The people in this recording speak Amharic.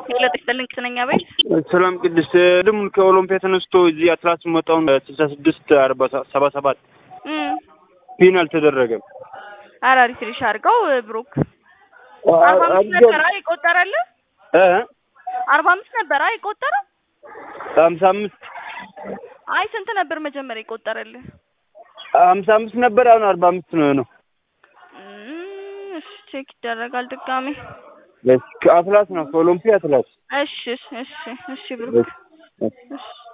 ገለጥ ይስጥልኝ ቅስነኛ ቤት ሰላም ቅድስት ድም ከኦሎምፒያ ተነስቶ እዚህ አትላስ መጣውን ስልሳ ስድስት አርባ ሰባ ሰባት ፒን አልተደረገም። ኧረ ሪፍሬሽ አድርገው ብሩክ አርባ አምስት ነበረ የቆጠረልህ እ አርባ አምስት ነበረ የቆጠረ ሀምሳ አምስት አይ ስንት ነበር መጀመሪያ የቆጠረልህ? ሀምሳ አምስት ነበር አሁን አርባ አምስት ነው ነው እም፣ እሺ ቼክ ይደረጋል ድጋሜ። አትላስ ነው ከኦሎምፒያ አትላስ እሺ እሺ እሺ ብሩክ እሺ። እሺ